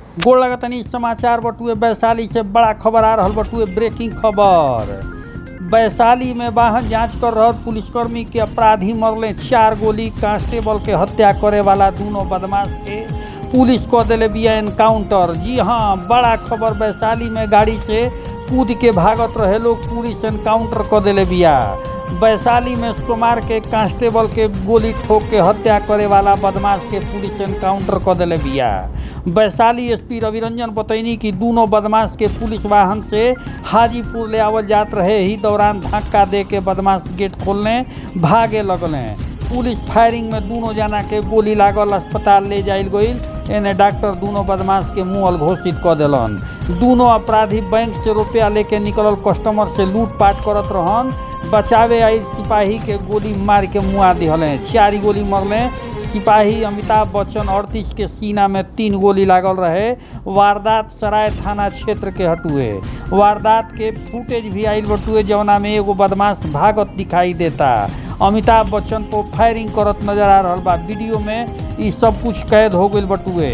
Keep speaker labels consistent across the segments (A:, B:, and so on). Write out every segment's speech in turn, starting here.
A: गोड़ लगतनी समाचार बटुए वैशाली से बड़ा खबर आ रहल बटुए ब्रेकिंग खबर वैशाली में वाहन जांच कर रहल पुलिसकर्मी के अपराधी मरले चार गोली कांस्टेबल के हत्या करे वाला दोनों बदमाश के पुलिस को दिले बिया एनकाउंटर जी हाँ बड़ा खबर वैशाली में गाड़ी से कूद के भागत रहे लोग पुलिस एनकाउंटर कर दिले बिया वैशाली में सोमार के कांस्टेबल के गोली ठोक के हत्या करे वाला बदमाश के पुलिस एनकाउंटर कर दिले बिया वैशाली एसपी रविरंजन बतैनी कि दोनों बदमाश के पुलिस वाहन से हाजीपुर ले आवल जात रहे ही दौरान धक्का दे के बदमाश गेट खोलने भागे लगले पुलिस फायरिंग में दोनों जना के गोली लागल अस्पताल ले जाइल गईल एने डॉक्टर दोनों बदमाश के मुअल घोषित कर दिलन दोनों अपराधी बैंक से रुपया लेके निकलल कस्टमर से लूटपाट करत रहन बचावे आई सिपाही के गोली मार के मुआ दिहले चारि गोली मरले सिपाही अमिताभ बच्चन अड़तीस के सीना में तीन गोली लागल रहे वारदात सराय थाना क्षेत्र के हटुए वारदात के फुटेज भी आइल बटुए जवना में एगो बदमाश भागत दिखाई देता अमिताभ बच्चन को फायरिंग करत नजर आ रहल बा वीडियो में ई सब कुछ कैद हो गईल बटुए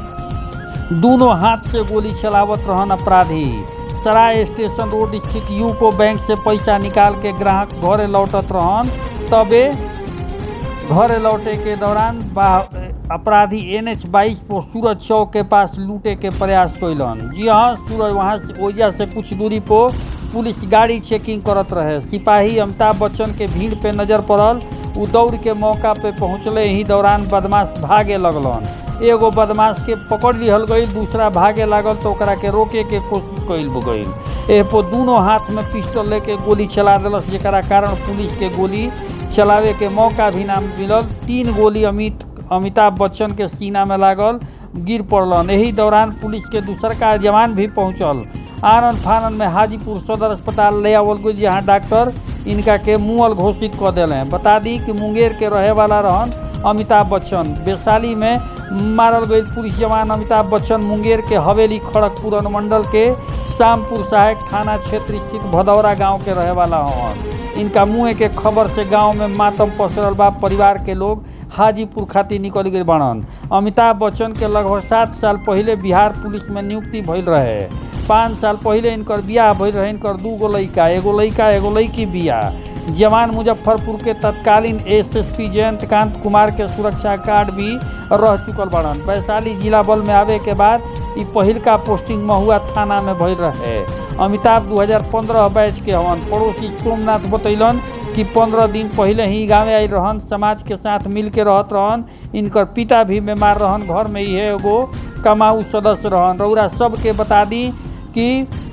A: दोनों हाथ से गोली चलावत रहन अपराधी सराय स्टेशन रोड स्थित यूको बैंक से पैसा निकाल के ग्राहक घरे लौटत रहन तबे घरे लौटे के दौरान अपराधी एन एच बाईस पर सूरज चौक के पास लूटे के प्रयास कैलन जी हाँ सूरज वहाँ से ओइजा से कुछ दूरी पर पुलिस गाड़ी चेकिंग करत रहे सिपाही अमिताभ बच्चन के भीड़ पे नजर पड़ल उ दौड़ के मौका पे पहुँचले ही दौरान बदमाश भागे लगलन एगो बदमाश के पकड़ लिहल गई दूसरा भागे लागल तो ओकरा के रोके के कोशिश कैल गई एह पर दोनों हाथ में पिस्टल लेके गोली चला दिलस जरा कारण पुलिस के गोली चलावे के मौका भी ना मिलल तीन गोली अमित अमिताभ बच्चन के सीना में लागल गिर पड़लन यही दौरान पुलिस के दूसर का जवान भी पहुंचल आनंद फानंद में हाजीपुर सदर अस्पताल ले आवल गई जहाँ डॉक्टर इनका के मुअल घोषित कर दिले बता दी कि मुंगेर के रहे वाला रहन अमिताभ बच्चन वैशाली में मारल गई पुलिस जवान अमिताभ बच्चन मुंगेर के हवेली खड़गपुर अनुमंडल के शामपुर सहायक थाना क्षेत्र स्थित भदौरा गांव के रहे वाला हवन इनका मुँह के खबर से गांव में मातम पसरल बा परिवार के लोग हाजीपुर खातिर निकल गए बनन अमिताभ बच्चन के लगभग सात साल पहले बिहार पुलिस में नियुक्ति भइल रहे पाँच साल पहले इनकर बियाह भइल रहे इनकर दू गो लड़का एगो लड़का एगो लड़की बियाह जवान मुजफ्फरपुर के तत्कालीन एसएसपी जयंतकांत कुमार के सुरक्षा गार्ड भी रह चुकल बड़न वैशाली जिला बल में आवे के बाद ई पहिलका पोस्टिंग महुआ थाना में भइल रहे अमिताभ 2015 बैच के हवन पड़ोसी सोमनाथ बतैलन कि पंद्रह दिन पहले ही गाँव आई रहन समाज के साथ मिल के रहत रहन इनकर पिता भी बीमार रहन घर में ही एगो कमाऊ सदस्य रहन रौरा सबके बता दी कि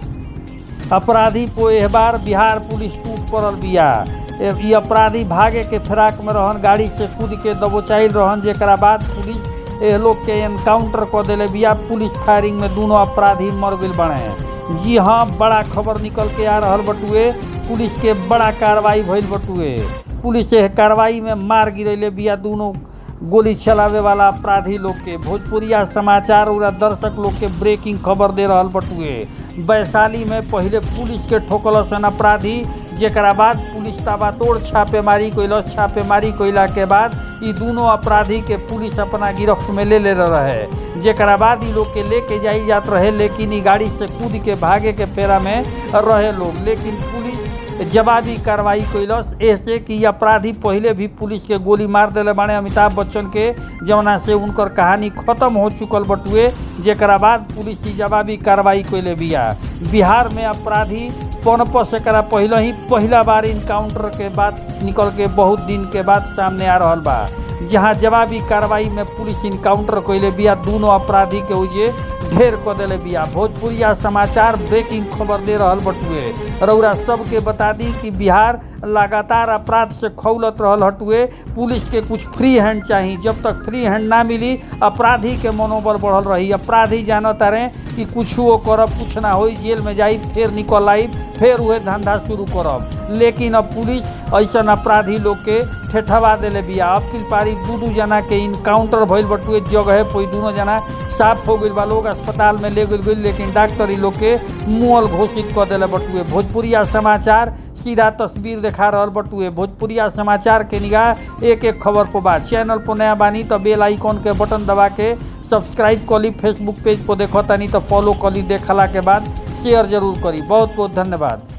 A: अपराधी को एह बार बिहार पुलिस टूट पड़ल बिया ई अपराधी भागे के फिराक में रहन गाड़ी से कूद के दबोचाइल रहन जेकरा बाद पुलिस एह लोग के एनकाउंटर कर दिले बिया पुलिस फायरिंग में दोनों अपराधी मर गए बने जी हाँ बड़ा खबर निकल के आ रहल बटुए पुलिस के बड़ा कार्रवाई भइल बटुए पुलिस एह कार्रवाई में मार गिरैले बिया दोनों गोली चलावे वाला अपराधी लोग के भोजपुरिया समाचार और दर्शक लोग के ब्रेकिंग खबर दे रहल बटुए वैशाली में पहले पुलिस के ठोकल सन अपराधी जेकरा बाद पुलिस ताबातोड़ छापेमारी कैलस छापेमारी कैला के बाद ई दोनों अपराधी के पुलिस अपना गिरफ्त में ले ले रहे जेकरा बाद ई लोग के लेके जाई जात रहे लेकिन ई गाड़ी से कूद के भागे के फेरा में रहे लोग लेकिन पुलिस जवाबी कार्रवाई कैलस ऐसे कि अपराधी पहले भी पुलिस के गोली मार दिले बाने अमिताभ बच्चन के जवना से उनकर कहानी खत्म हो चुकल बटुए जेकरा बाद पुलिस ही जवाबी कार्रवाई कैले बिया बिहार में अपराधी पनप से करा पहले ही पहला बार इनकाउंटर के बाद निकल के बहुत दिन के बाद सामने आ रहल बा जहां जवाबी कार्रवाई में पुलिस इनकाउंटर कैले बिया दोनों अपराधी के उजे ढेर कर दिले बिया भोजपुरिया समाचार ब्रेकिंग खबर दे रहल बटुए रौरा सबके बता दी कि बिहार लगातार अपराध से खौलत रहल हटुए पुलिस के कुछ फ्री हैंड चाहिए जब तक फ्री हैंड ना मिली अपराधी के मनोबल बढ़ल रही अपराधी जानत रहे कि कुछ वो करब कुछ ना हो जेल में जाई फिर निकल आई फिर वह धंधा शुरू करब लेकिन अब पुलिस ऐसा अपराधी लोग के ठेठवा दिले बिया अब किल पारी दू दू जना के इनकाउंटर भइल बटुए जगह पे दोनों जना साफ हो गई बा लोग अस्पताल में ले गई लेकिन डॉक्टर ई लोग के मुअल घोषित कर दिले बटुए भोजपुरिया समाचार सीधा तस्वीर देखा रहल बटुए भोजपुरिया समाचार के निगाह एक एक खबर पर बा चैनल पर नया बानी तो बेल आइकॉन के बटन दबा के सब्सक्राइब करी फेसबुक पेज पर देखो तानी तो फॉलो करी देखला के बाद शेयर जरूर करी बहुत बहुत धन्यवाद